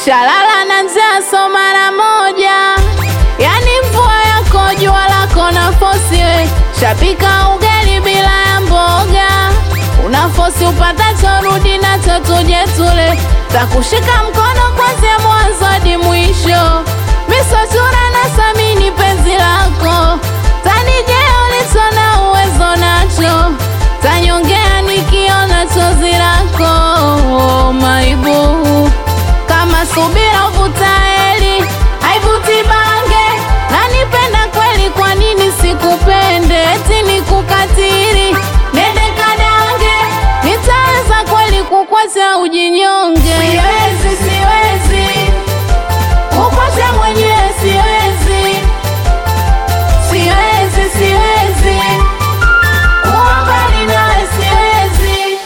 Shalala na njaa so mara moja, yani mvua yako jua lako na fosi we. Shapika ugali bila ya mboga, una fosi upatacho rudi nacho tuje tule. Takushika mkono kwanzia mwanzo hadi mwisho, misochura na samini penzi lako, tanije ulicho na uwezo nacho, tanyongea nikiona chozi lako oh, maibu kama subira uvuta heri haivuti bange, na nipenda kweli, kwa nini sikupende? Eti nikukatiri nende kadange, nitaweza kweli kukwacha ujinyonge? Siwezi, siwezi kukwacha mwenyewe, siwezi, siwezi, siwezi kuwa mbali nawe, siwezi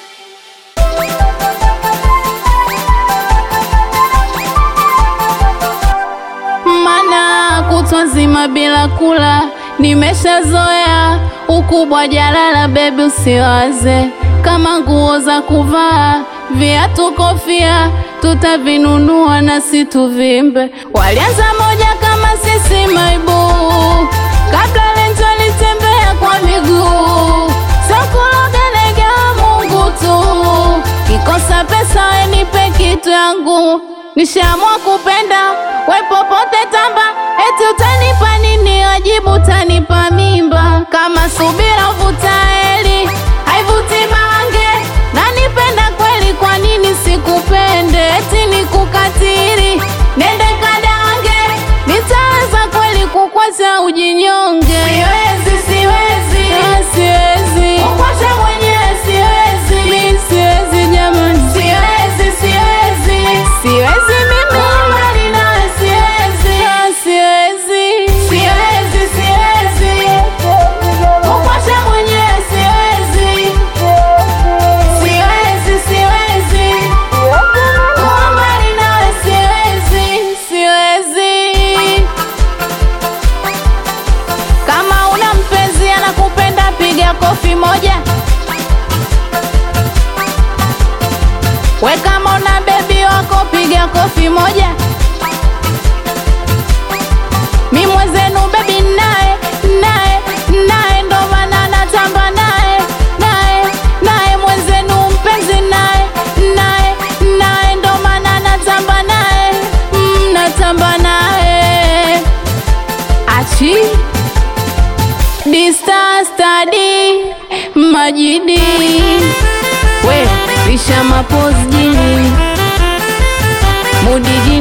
mana kutwa nzima bila kula, nimeshazoea ukubwa jalala. Bebi, usiwaze kama nguo za kuvaa, viatu, kofia tutavinunua na si tuvimbe. Walianza moja kama sisi maibu, kabla lenjo litembea kwa miguu, sokulogelega Mungu tu, kikosa pesa wenipe kitu yangu Nishaamua kupenda we popote tamba, eti utanipa nini? Wajibu utanipa mimba. Kama subira uvuta heri haivuti bange, na nipenda kweli, kwa nini sikupende? Eti nikukatiri nende kadange, nitaweza kweli kukwacha ujinyonge? Siwezi, siwezi, Ah, siwezi kukwacha mwenyewe, siwezi, mi siwezi jamani, siwezi, siwezi, siwezi mimi mbali nawe, siwezi, Ah, siwezi, siwezi, siwezi kukwacha mwenyewe, siwezi, siwezi, siwezi kuwa mbali nawe, siwezi, siwezi kama una mpenzi anakupenda, piga kofi moja. We kama una bebi wako, piga kofi moja. Mi mwenzenu bebi naye naye naye, ndo maana natamba naye naye naye, mwenzenu mpenzi naye naye naye, ndo maana natamba naye mm, natamba naye achi Dista stadi majidi we risha mapozi jini mudiji